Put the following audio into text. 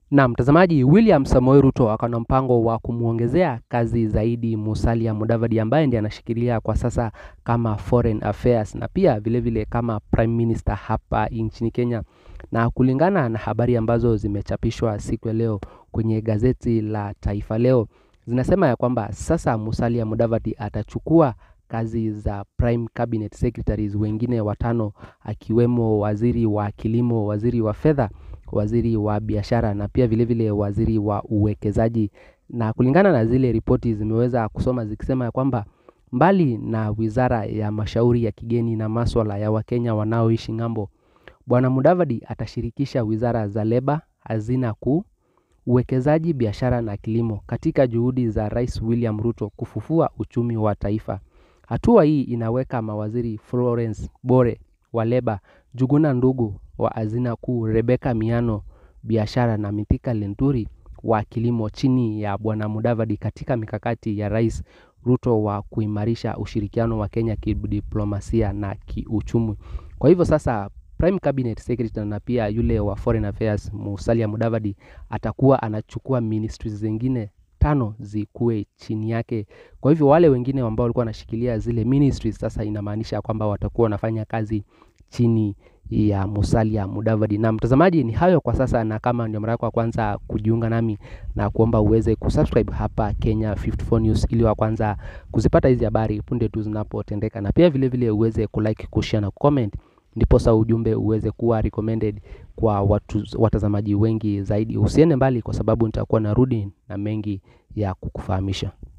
Na mtazamaji, William Samoei Ruto akana mpango wa kumwongezea kazi zaidi Musalia Mudavadi ambaye ndiye anashikilia kwa sasa kama Foreign Affairs na pia vilevile vile kama Prime Minister hapa nchini Kenya. Na kulingana na habari ambazo zimechapishwa siku ya leo kwenye gazeti la Taifa Leo, zinasema ya kwamba sasa Musalia Mudavadi atachukua kazi za Prime Cabinet Secretaries wengine watano akiwemo waziri wa kilimo, waziri wa fedha, waziri wa biashara na pia vilevile vile waziri wa uwekezaji. Na kulingana na zile ripoti zimeweza kusoma zikisema ya kwamba mbali na wizara ya mashauri ya kigeni na maswala ya Wakenya wanaoishi ng'ambo, Bwana Mudavadi atashirikisha wizara za leba, hazina kuu, uwekezaji, biashara na kilimo katika juhudi za Rais William Ruto kufufua uchumi wa taifa. Hatua hii inaweka mawaziri Florence Bore wa leba, Juguna Ndugu wa hazina kuu, Rebecca Miano biashara na Mithika Linturi wa kilimo chini ya Bwana Mudavadi katika mikakati ya Rais Ruto wa kuimarisha ushirikiano wa Kenya kidiplomasia na kiuchumi. Kwa hivyo sasa Prime Cabinet Secretary na pia yule wa Foreign Affairs Musalia Mudavadi atakuwa anachukua ministries zingine tano zikuwe chini yake. Kwa hivyo wale wengine ambao walikuwa wanashikilia zile ministries sasa inamaanisha kwamba watakuwa wanafanya kazi chini ya Musalia Mudavadi. Na mtazamaji, ni hayo kwa sasa, na kama ndio mara yako ya kwanza kujiunga nami na kuomba uweze kusubscribe hapa Kenya 54 News ili wa kwanza kuzipata hizi habari punde tu zinapotendeka, na pia vilevile vile uweze kulike, kushare na comment ndiposa ujumbe uweze kuwa recommended kwa watu, watazamaji wengi zaidi. Usiende mbali, kwa sababu nitakuwa narudi na mengi ya kukufahamisha.